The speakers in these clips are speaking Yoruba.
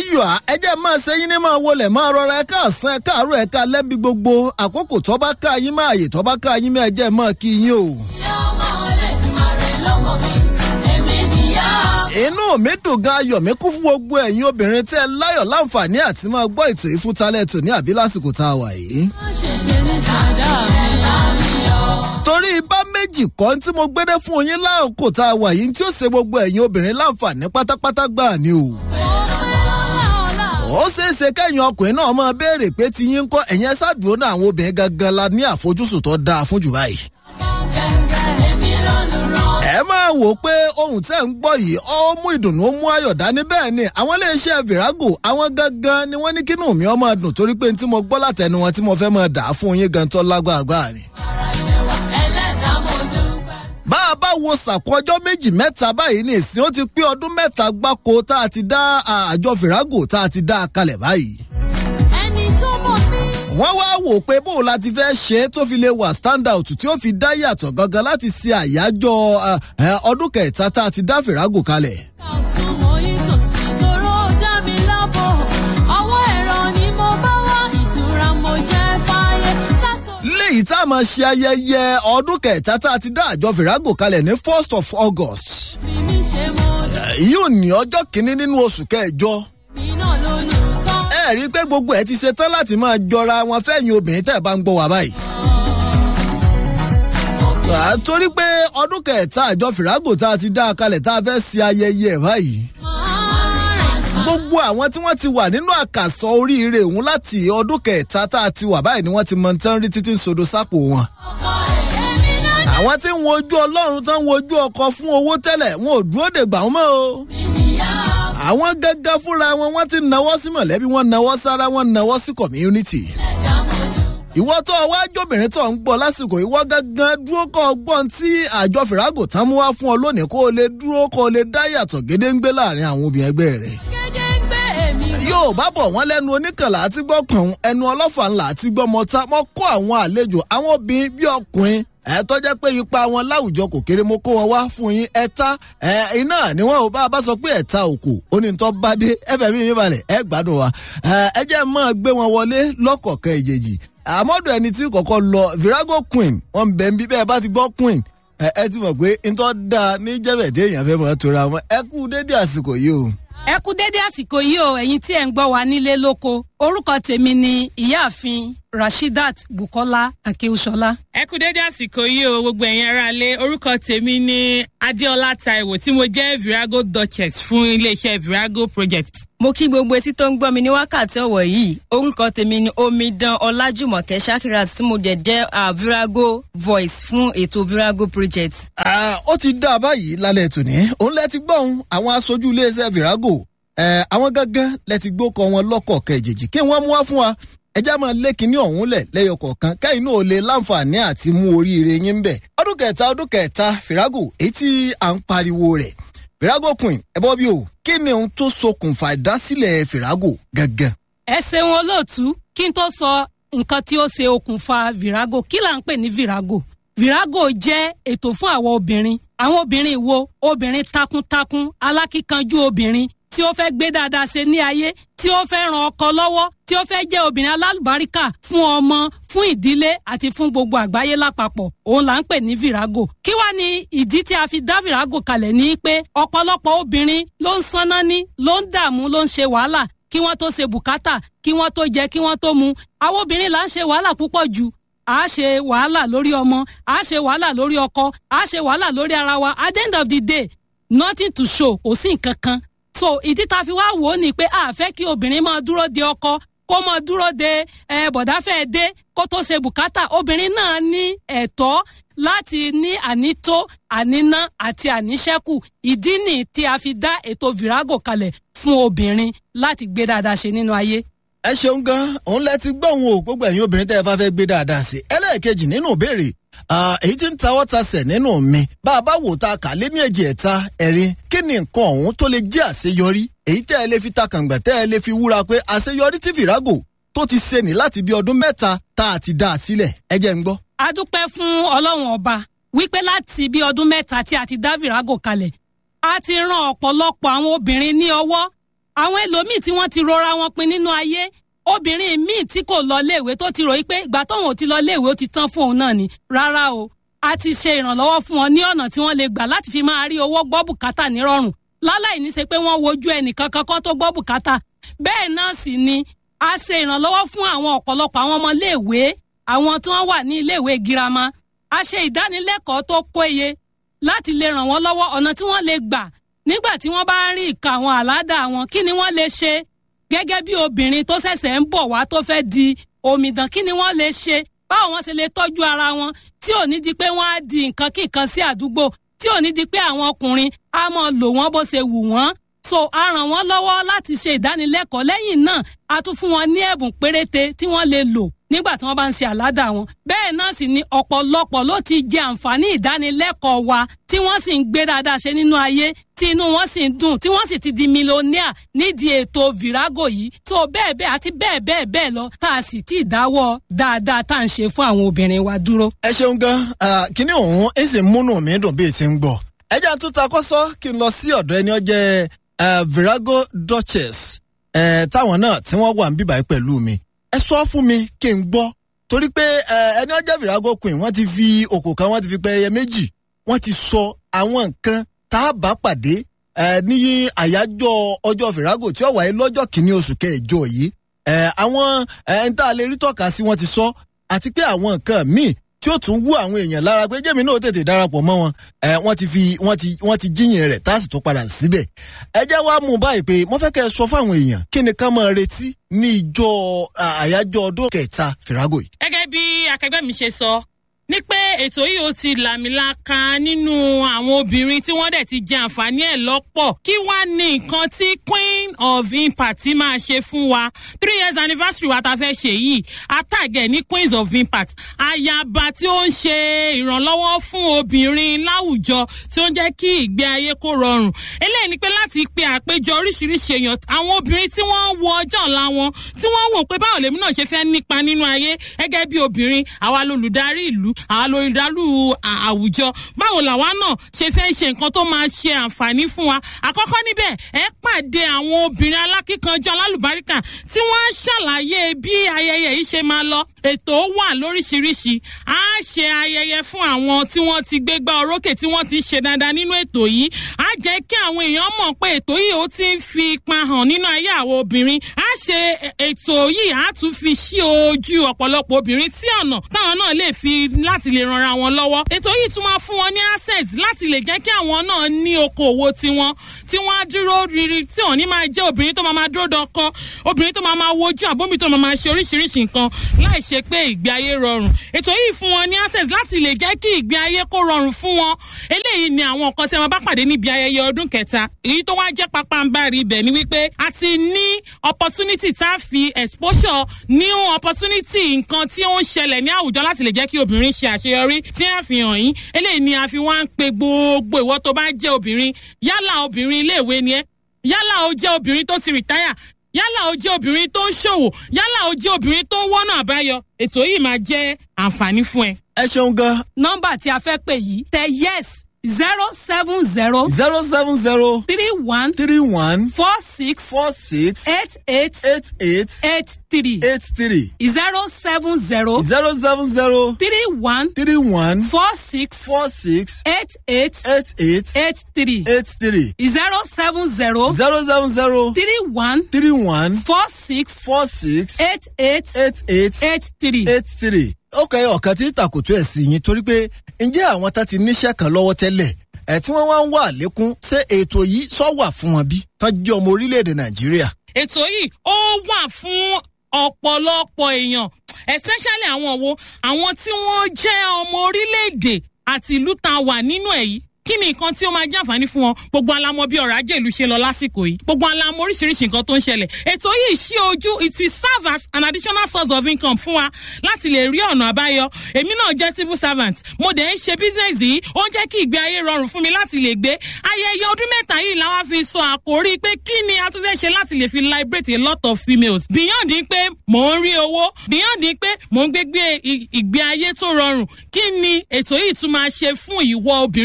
ayọ̀ ẹ jẹ́ máa ṣe yín ní máa wọlé máa rọra ẹ káàsán ẹ káàárọ̀ ẹ ká lẹ́bi gbogbo àkókò tó bá ká yín máa yè tó bá ká yín máa jẹ́ máa kí yín o. inú mi dùn gan ayọ̀ mi kún fún gbogbo ẹ̀yin obìnrin tí ẹ láyọ̀ láǹfààní àti máa gbọ́ ètò ìfúntalẹ̀ tò ní àbí lásìkò tá a wà yìí. torí bá méjì kọ́ tí mo gbédé fún yín láàkó tá a wà yìí tí ó ṣe gbogbo ẹ̀yin obìnrin láǹfààní pátápátá gbà ni o. ó ṣeé ṣe kẹ́yìn ọkùnrin náà máa béèrè pé ti yín ń kọ́ ẹ̀yìn ẹ̀ ṣáàdúró náà àwọn obìnrin gangan la ní àfojúsùn tó dáa fún jù báyìí ẹ máa wò ó pé ohun tẹ́ ń gbọ́ yìí ó mú ìdùnnú ó mú ayọ̀ dání bẹ́ẹ̀ ni àwọn iléeṣẹ́ virago àwọn gangan ni wọ́n ní kínú mi ọmọ dùn torí pé tí mo gbọ́ látẹnu wọn tí mo fẹ́ máa dà á fún yín gan tó lágbàgbà ni. bá a bá wo sàkó ọjọ́ méjì mẹ́ta báyìí ní ìsìn ó ti pé ọdún mẹ́ta gbáko tá a ti dá àjọ virago tá a ti dá a kalẹ̀ báyìí ẹni tó mọ̀ mí. wọ́n wá wò pé bóun la ti fẹ́ ṣe é tó fi lè wà stand out tí ó fi dá yàtọ̀ gangan láti ṣe àyájọ́ ọdún kẹta tá a ti dá fìràgò kalẹ̀. kàtún mo yí tòsí toró dá mi lábọ̀ ọwọ́ ẹ̀rọ ni mo bá wá ìtura mo jẹ́ fáyé látọ̀. léyìí tá a máa ṣe ayẹyẹ ọdún kẹta tá a ti dá àjọ fìràgò kalẹ̀ ní first of august. bí mi ṣe mo dé yóò ní ọjọ́ kìíní nínú oṣù kẹjọ. mi náà lónìí tán. ẹ rí i pé gbogbo ẹ ti ṣe tán láti máa jọra wọn fẹ́yìn obìnrin tẹ́ ẹ bá ń gbọ́ wá báyìí. À, torí pé ọdún kẹta àjọ fìràgò tá a ti dá a kalẹ̀ tá a fẹ́ ṣe ayẹyẹ ẹ̀ báyìí. máa rìn fún gbogbo àwọn tí wọ́n ti wà nínú àkàsọ oríire òun láti ọdún kẹta tá a ti wà báyìí ni wọ́n ti mọ tán rí títí ń sodo sápò wọn. ọkọ èmi náà àwọn tí ń wojú ọlọ́run tán ń wojú ọkọ fún owó tẹ́lẹ̀ wọn ò dúró de gbà wọ́n mọ́ o. níyà àwọn gángan fúnra wọn wọ́n ti nawọ́ sí mọ̀lẹ́bí wọ́n nawọ́ sára wọ́n nawọ́ sí community. ẹ̀dá mo dé. ìwọ tó o wá jóbìnrin tó ń gbọ́ lásìkò ìwọ gángan dúró kọ́ ọgbọ́n tí àjọ fìràgò tán mú wá fún ọ lónìí kó o lè dúró kó o lè dá yàtọ̀ gédéǹgbé láàrin àwọn obìnrin ẹgbẹ́ rẹ̀. kéde ń gbé èmi. yóò bá bọ̀ wọ́n lẹ́nu oníkànlá àti gbọ́ kàn ẹnu ọlọ́fà ńlá àti gbọ́ mọ́ta mọ́ kó àwọn àlejò àwọn obìnrin bí ọkùnrin ẹ tọ́jẹ́ pé ipa wọn láwùjọ kò kéré mo kó wọn wá fún yín ẹ̀ta ẹ iná ni wọn ò bá a bá sọ pé ẹ̀ta òkò onítọ́ bá dé ẹ̀fẹ̀ mi yín balẹ̀ ẹ gbádùn wa ẹ ẹ jẹ́ máa gbé wọn wọlé lọ́kọ̀ọ̀kan ìjèjì àmọ́dọ̀ ẹni tí kọ̀kọ́ lọ virago queen wọn bẹ̀ ń bí bẹ́ẹ̀ bá ti gbọ́ queen ẹ ẹ ti mọ̀ pé ntọ́ da ní jẹ́bẹ̀dé èèyàn fẹ́ mọ̀ tora wọn ẹ kú dédé àsìkò yìí o. ẹ kú dédé àsìkò yìí o ẹ̀yin tí ẹ̀ ń gbọ́ wa nílé lóko orúkọ tèmi ni ìyáàfin rashidat bukola akeushola. ẹ kú dédé àsìkò yìí o gbogbo ẹ̀yin aráalé orúkọ tèmi ni adéọlá taiwo tí mo jẹ́ virago duchess fún iléeṣẹ́ virago project. mo kí gbogbo etí tó ń gbọ́ mi ní wákàtí ọ̀wọ̀ yìí orúkọ tèmi ni omidan ọlájùmọ̀kẹ́ shakirat tí mo dẹ̀ jẹ́ ah, virago voice fún ètò virago project. Ah, ó ti dá a báyìí lálẹ́ tòní òun lẹ ti gbọ́ ohun àwọn aṣojú iléeṣẹ́ virago ẹ̀ àwọn gángan lẹ ti gbókọ wọn lọ́kọ̀ kẹjèjì kí wọ́n mú wá fún wa ẹjẹ́ máa lé kinní ọ̀hún lẹ̀ lẹ́yọ kọ̀ọ̀kan kẹ́yìn náà lè láǹfààní àti mú oríire yín bẹ̀. ọdún kẹta ọdún kẹta virago èyí tí à ń pariwo rẹ̀ virago queen ẹ bọ́ bí o kí ni ohun tó ṣokùnfà ìdásílẹ̀ virago gangan. ẹ ṣeun olóòtú kí n tó sọ nǹkan tí ó ṣe okùnfà virago kí là ń pè ní virago virago jẹ́ ètò fún àwọn obìnrin àwọn obìnrin wo obìnrin takuntakun alákíkanjú obìnrin tí ó fẹ́ gbé dáadáa ṣe ní ayé tí ó fẹ́ ran ọkọ lọ́wọ́ tí ó fẹ́ jẹ́ obìnrin alálùbáríkà fún ọmọ fún ìdílé àti fún gbogbo àgbáyé lápapọ̀ òun là ń pè ní virago kí wá ní ìdí tí a fi dá virago kalẹ̀ ní pé ọ̀pọ̀lọpọ̀ obìnrin ló ń sanná ní ló ń dààmú ló ń ṣe wàhálà kí wọ́n tó ṣe bùkátà kí wọ́n tó jẹ kí wọ́n tó mu àwọn obìnrin là ń ṣe wàhálà púpọ̀ jù a ṣe wàhálà lórí ọmọ a ṣe wàhálà lórí ọkọ a ṣe wàhálà lórí ara wa at the end of the day nothing to show kò sí nǹkan kan so ìdí ta fi wá wò ó ni pé a fẹ́ kí obìnrin máa dúró de ọkọ kó máa dúró de ẹ bọ̀dá fẹ́ dé kó tó ṣe bùkátà obìnrin náà ní ẹ̀tọ́ láti ní ànító àníná àti àníṣẹ́kù ìdí nì tí a fi dá ètò virago kalẹ̀ fún obìnrin láti gbé dáadáa ṣe nínú ayé. ẹ ṣeun gan òun lẹ ti gbọ́ òun o gbogbo ẹ̀yin obìnrin tẹ́ ẹ bá fẹ́ gbé dáadáa sí ẹlẹ́ẹ̀kejì nínú ìbéèrè Ah, èyí tí ń tawọ́ tasẹ̀ nínú mi bá a bá wò ta kà lé ní èjì ẹ̀ta ẹ̀rin kí ni nǹkan ọ̀hún tó lè jẹ́ àṣeyọrí èyí tẹ́ ẹ lè fi ta kàǹgbà tẹ́ ẹ lè fi wúra pé àṣeyọrí tí fìràgò tó ti ṣe ní láti bí ọdún mẹ́ta tá a ti dá a sílẹ̀ ẹ jẹ́ ń gbọ́. a dúpẹ́ fún ọlọ́run ọba wípé láti bí ọdún mẹ́ta tí a ti dá virago kalẹ̀ a ti ran ọ̀pọ̀lọpọ̀ àwọn obìnrin ní ọwọ́ àwọn ẹlòmíì tí wọ́n ti rọra wọn pin nínú ayé obìnrin míì tí kò lọ léèwé tó ti ròyìn pé ìgbà tóun ò ti lọ léèwé ó ti tán fún òun náà ni rárá o a ti ṣe ìrànlọ́wọ́ fún wọn ní ọ̀nà tí wọ́n lè gbà láti fi máa rí owó gbọ́ bùkátà nírọ̀rùn láláì ní ṣe pé wọ́n wojú ẹnìkan kankan tó gbọ́ bùkátà bẹ́ẹ̀ náà sì ni a ṣe ìrànlọ́wọ́ fún àwọn ọ̀pọ̀lọpọ̀ àwọn ọmọ léèwé àwọn tí wọ́n wà ní iléèwé girama a ṣe ìdánilẹ́kọ̀ọ́ tó péye láti lè ràn wọ́n lọ́wọ́ ọ̀nà tí wọ́n lè gbà nígbà tí wọ́n bá ń rí ìka àwọn àládà wọn kí ni wọ́n lè ṣe gẹ́gẹ́ bí obìnrin tó ṣẹ̀ṣẹ̀ ń bọ̀ wá tó fẹ́ di omidan kí ni wọ́n lè ṣe báwo wọ́n ṣe lè tọ́jú ara wọn tí ò ní di pé wọ́n á di nǹkan kíkan sí àdúgbò tí ò ní di pé àwọn ọkùnrin á mọ̀ lò wọ́n bó ṣe wù wọ́n so a ràn wọ́n lọ́wọ́ láti ṣe ìdánilẹ́kọ̀ọ́ lẹ́yìn náà a tún fún wọn ní ẹ̀bùn péréte tí wọ́n lè lò nígbà tí wọ́n bá ń ṣe àládà wọn. bẹ́ẹ̀ náà sì ni ọ̀pọ̀lọpọ̀ ló ti jẹ àǹfààní ìdánilẹ́kọ̀ọ́ wa tí wọ́n sì ń gbé dáadáa ṣe nínú ayé tí inú wọn sì ń dùn tí wọ́n sì ti di mílíọ̀nìà nídìí ètò virago yìí tó bẹ́ẹ̀ bẹ́ẹ̀ àti bẹ́ẹ̀ bẹ́ẹ̀ bẹ́ẹ̀ lọ tá a sì ti dáwọ́ dáadáa tá à ń ṣe fún àwọn obìnrin wa dúró. ẹ ṣeun gan kíní òun ẹ sì múnú mi dùn bí ti ń gbọ ẹ jẹ́ àtúntà kọ́sọ́ kí n lọ sí ọ̀dọ̀ ẹni ọjẹ́ virago duchess táwọn náà tí wọ́n wà ń bíbáyé pẹ̀lú mi ẹ sọ fún mi kí n gbọ́ torí pé ẹni ọjọ́ virago queen wọ́n ti fi òkò kan wọ́n ti fi pẹ́ẹ́yẹ méjì wọ́n ti sọ àwọn nǹkan tá a bá pàdé ní àyájọ́ ọjọ́ virago tí ó wáyé lọ́jọ́ kìíní oṣù kẹjọ yìí àwọn ẹni tá a lè rí tọ́ka sí wọ́n ti sọ àti pé àwọn nǹkan míì tí ó tún wú àwọn èèyàn lára pé jẹ́mi náà tètè darapọ̀ mọ́ wọn wọ́n ti fi wọ́n ti wọ́n ti jíyìn rẹ̀ tá a sì tún padà síbẹ̀. ẹ jẹ́ wá mú báyìí pé mo fẹ́ kẹ́ ẹ sọ fáwọn èèyàn kí ni ká máa retí ní ìjọ àyájọ́ ọdún kẹta fìràgò yìí. gẹ́gẹ́ bí akẹgbẹ́ mi ṣe sọ ní pé ètò yìí ó ti làmìlaka nínú àwọn obìnrin tí wọ́n dẹ̀ ti jẹ àǹfààní ẹ̀ lọ́pọ̀ kí wá ní nǹkan tí queen of impact máa ṣe fún wa three years anniversary wa ta fẹ́ ṣe yìí atàgẹ̀ ní queens of impact ayaba tí ó ń ṣe ìrànlọ́wọ́ fún obìnrin láwùjọ tí ó ń jẹ́ kí ìgbé ayé kó rọrùn eléyìí ni pé láti pe àpéjọ oríṣiríṣi èèyàn àwọn obìnrin tí wọ́n wo ọjọ́ ọ̀la wọn tí wọ́n wò pé báwo lèmi náà ṣe fẹ́ nípa nínú ayé gẹ́gẹ́ bí obìnrin àwa lolùdarí ìlú àwọn olùdarí àwùjọ báwo làwa náà ṣe fẹ́ ṣe nǹkan tó máa ṣe àǹfààní fún wa àkọ́kọ́ níbẹ̀ ẹ pàdé àwọn obìnrin alákíkanjọ alálùbáríkà tí wọ́n á ṣàlàyé bí ayẹyẹ yìí ṣe máa lọ ètò wà lóríṣiríṣi á ṣe ayẹyẹ fún àwọn tí wọ́n ti gbégbá orókè tí wọ́n ti ṣe dáadáa nínú ètò yìí á jẹ́ kí àwọn èèyàn mọ̀ pé ètò yìí ó ti ń fi ipa hàn nínú ayé àwọn obìnrin á ṣe ètò yìí á tún fi ṣí ojú ọ̀pọ̀lọpọ̀ obìnrin sí ọ̀nà táwọn náà lè fi láti lè ranra wọn lọ́wọ́ ètò yìí tún máa fún wọn ní access láti lè jẹ́ kí àwọn náà ní okòwò tiwọn tí wọ́n á dúró riri tí wọ́n ní máa jẹ́ obìnrin tó máa máa dúró dọkọ obìnrin tó máa máa wojú àbómi tó máa máa ṣe oríṣiríṣi nǹkan láì ṣe pé ìgbé ayé rọrùn ètò yìí fún wọn ní access láti lè jẹ́ kí ìgbé ayé kó rọrùn fún wọn eléyìí ni àwọn nǹkan tí a máa bá pàdé níbi ayẹyẹ ọdún kẹta èyí tó wá jẹ́ pápánbárì ibẹ̀ ni wípé a ti ní opportunity tá a fi exposure new opportunity nǹkan tí ó ń ṣẹlẹ̀ ní àwùjọ láti lè jẹ́ kí obìnrin ṣe àṣeyọrí tí a fi hàn yín eléyìí ni a fi wá ń pe gbogbo ìwọ tó bá jẹ́ obìnrin yálà obìnrin iléèwé ni ẹ́ yálà ó jẹ́ obìnrin tó ti rìtáyà yálà ó jẹ́ obìnrin tó ń ṣòwò yálà ó jẹ́ obìnrin tó ń wọ́nà àbáyọ ètò yìí máa jẹ́ àǹfààní fún ẹ. ẹ ṣeun gan. nọ́mbà tí a fẹ́ pè yìí tẹ yes zero seven zero zero seven zero three one three one four six four six eight eight eight eight eight three eight three zero seven zero zero seven zero three one three one four six four six eight eight eight eight eight three eight three zero seven zero zero seven zero three one three one four six four six eight eight eight eight eight three. eight three. ó kẹ́ ọ̀kan tí tàkùtù ẹ̀ sí yín torí pé ǹjẹ́ àwọn tá ti níṣẹ́ kan lọ́wọ́ tẹ́lẹ̀ ẹ̀ tí wọ́n wá ń wà lékún ṣé ètò yìí sọ wà fún wọn bí tán jẹ́ ọmọ orílẹ̀-èdè nàìjíríà. ètò yìí ó wà fún ọ̀pọ̀lọpọ̀ èèyàn especially àwọn wo àwọn tí wọ́n jẹ́ ọmọ orílẹ̀-èdè àti ìlú tá a wà nínú ẹ̀ yìí kí ni nǹkan tí ó máa jẹ́ àǹfààní fún wọn gbogbo alamọ bí ọ̀rọ̀ ajé ìlú ṣe lọ lásìkò yìí gbogbo alamọ oríṣiríṣi nǹkan tó ń ṣẹlẹ̀ ètò yìí ṣí ojú it will serve as an additional source of income fún wa láti lè rí ọ̀nà àbáyọ èmi náà jẹ́ civil servant mo dẹ̀ ń ṣe business yìí ó ń jẹ́ kí ìgbé ayé rọrùn fún mi láti lè gbé ayẹyẹ ọdún mẹ́ta yìí làwa fi sọ àkórí pé kí ni a tún fẹ́ ṣe láti lè fi liberate a lot of females beyond pé mò ń rí owó beyond pé mò ń gbégbé ìgbé ayé tó rọrùn kí ni ètò yìí tún máa ṣe fún ìwọ obìnrin tó ń gbọ́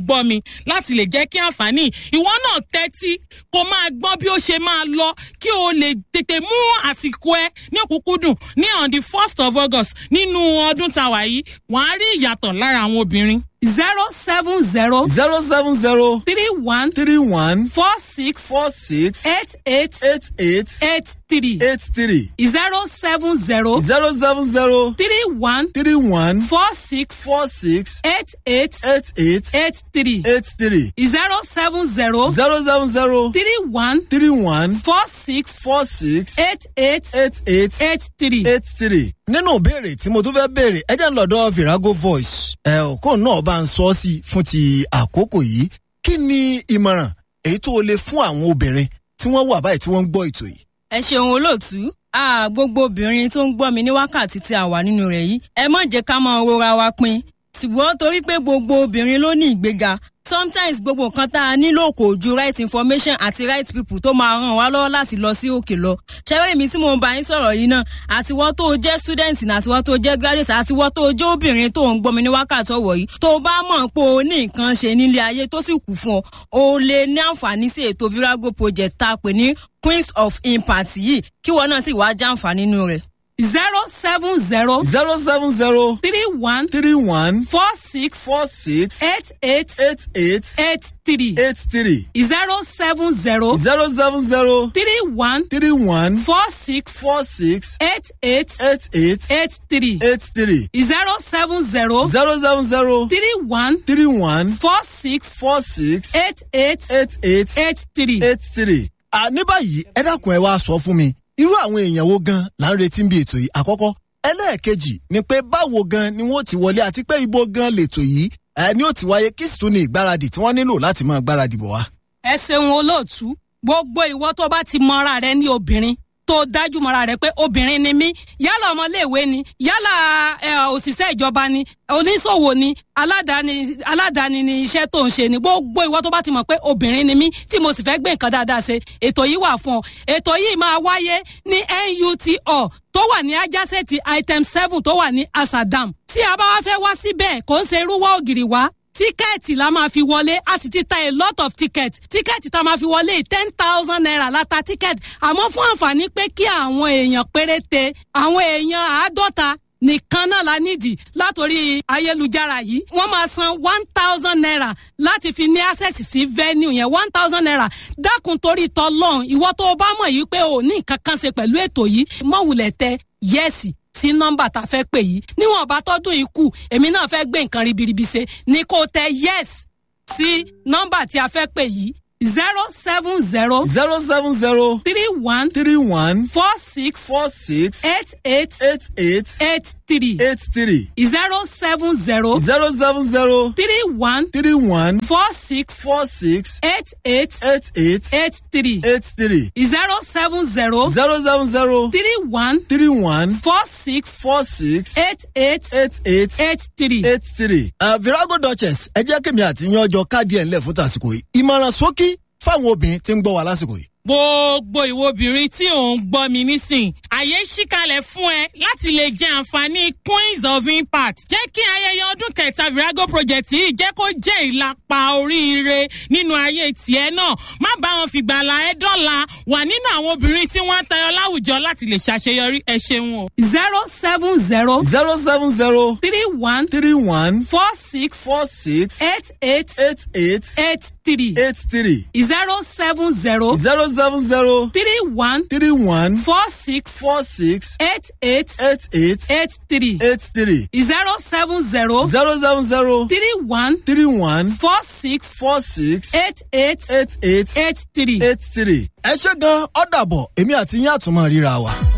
gbọ́ mi láti lè jẹ́ kí àǹfààní ìwọ náà tẹ́tí kó máa gbọ́ bí ó ṣe máa lọ kí o lè tètè mú àsìkò ẹ ní òkúkúdùn ní on the first of august nínú ọdún tàwa yìí wàá rí ìyàtọ̀ lára àwọn obìnrin. zero seven zero zero seven zero three one three one four six four six eight eight eight eight eight three eight three zero seven zero zero seven zero three one three one four six four six eight eight eight eight eight three eight three zero seven zero zero seven zero three one three one four six four six eight eight eight eight eight three. eight three. nínú ìbéèrè tí mo tún fẹ́ béèrè ẹ jẹ́ ń lọ́dọ̀ virago voice ẹ ò kó náà bá ń sọ ọ́ sí fún ti àkókò yìí kí ni ìmọ̀ràn èyí tó o lè fún àwọn obìnrin tí wọ́n wà báyìí tí wọ́n ń gbọ́ ètò yìí. ẹ ṣeun olóòtú a gbogbo obìnrin tó ń gbọ́ mi ní wákàtí tí a wà nínú rẹ̀ yìí ẹ má jẹ́ ká máa rora wa pin ṣùgbọ́n torí pé gbogbo obìnrin ló ní ìgbéga sometimes gbogbo nǹkan tá a nílò kò ju right information àti right people tó máa ràn wá lọ́wọ́ láti lọ sí òkè lọ ṣẹ́wé mi tí mo ń bá yín sọ̀rọ̀ yìí náà àtiwọ́ tó o jẹ́ student ní àtiwọ́ tó o jẹ́ graduate àtiwọ́ tó o jẹ́ obìnrin tó ń gbọ́ mi ní wákàtí ọ̀wọ̀ yìí tó o bá mọ̀ pé o ní nǹkan ṣe nílé ayé tó sì kù fún ọ o lè ní àǹfààní sí ètò virago project tá a pè ní queens of impact yìí kí wọn náà sì wá jẹ́ àǹfààní nínú rẹ̀. zero seven zero zero seven zero three one three one four six four six eight eight eight eight eight three eight three zero seven zero zero seven zero three one three one four six four six eight eight eight eight eight three eight three zero seven zero zero seven zero three one three one four six four six eight eight eight eight eight three. eight three. àní báyìí ẹ dákun ẹ wá sọ fún mi irú àwọn èèyàn wo gan là ń retí bí ètò yìí àkọ́kọ́ ẹlẹ́ẹ̀kejì ni pé báwo gan ni wọ́n ti wọlé àti pé ibo gan lètò yìí ẹ ní ó ti wáyé kí sì tún ní ìgbáradì tí wọ́n nílò láti máa gbáradì bọ̀ wá. ẹ ṣeun olóòtú gbogbo ìwọ tó bá ti mọra rẹ ní obìnrin tó dájú mọra rẹ pé obìnrin ni mí yálà ọmọléèwé ni yálà ẹ, òṣìṣẹ́ ìjọba ni oníṣòwò ni aládàáni aládàáni ni iṣẹ́ tó ń ṣe ni gbogbo ìwọ tó bá ti mọ̀ pé obìnrin ni mí tí mo sì fẹ́ gbé nǹkan dáadáa ṣe ètò yìí wà fún ọ ètò yìí máa wáyé ní NUTO tó wà ní ajásẹ́ẹ̀tì item seven tó wà ní asadam tí a bá wá fẹ́ wá síbẹ̀ kò ń ṣe irúwọ́ ògiri wá tíkẹ́ẹ̀tì la máa fi wọlé a sì ti ta a lot of ticket tíkẹ́ẹ̀tì tá a máa fi wọlé ten thousand naira la ta tíkẹ́ẹ̀tì àmọ́ fún àǹfààní pé kí àwọn èèyàn péréte àwọn èèyàn àádọ́ta nìkan náà la nídìí látòrí ayélujára yìí wọ́n máa san one thousand naira láti fi ní access sí venue yẹn one thousand naira dákun torí tọlọ́run ìwọ tó o bá mọ̀ yìí pé o ní nǹkan kan ṣe pẹ̀lú ètò yìí mọ̀wùlẹ̀ tẹ yẹ́sì sí nọ́mbà tá a fẹ́ pè yìí níwọ̀n bá tọ́dún yìí kù èmi náà fẹ́ gbé nǹkan ribiribi ṣe ni kò tẹ yes sí nọ́mbà tí a fẹ́ pè yìí zero seven zero zero seven zero three one three one four six four six eight eight eight eight eight three eight three zero seven zero zero seven zero three one three one four six four six eight eight eight eight eight three eight three zero seven zero zero seven zero three one three one four six four six eight eight eight eight eight three. eight three. Uh, virago duchess ẹ jẹ́ kí mi àti yan ọjọ́ káàdì ẹ̀ ńlẹ̀ fún tàsìkò yìí ìmọ̀ràn ṣókí fáwọn obìnrin tí ń gbọ́ wa lásìkò yìí. gbogbo ìwo obìnrin tí ò ń gbọ́ mi nísìn àyè ṣíkalẹ̀ fún ẹ láti lè jẹ àǹfààní queens of impact jẹ́ kí ayẹyẹ ọdún kẹta virago project yìí jẹ́ kó jẹ́ ìlàpá oríire nínú ayé tiẹ̀ náà má bá wọn fìgbàlà ẹ dọ́là wà nínú àwọn obìnrin tí wọ́n ń tayọ láwùjọ láti lè ṣàṣeyọrí ẹ ṣeun o. zero seven zero zero seven zero three one three one four six four six eight eight eight eight eight three eight three zero seven zero zero seven zero three one three one four six four six eight eight eight eight eight three eight three zero seven zero zero seven zero three one three one four six four six eight eight eight eight eight three. eight three. ẹ ṣe gan ọ̀dàbọ̀ èmi àti yín àtúmọ̀ ríra wa.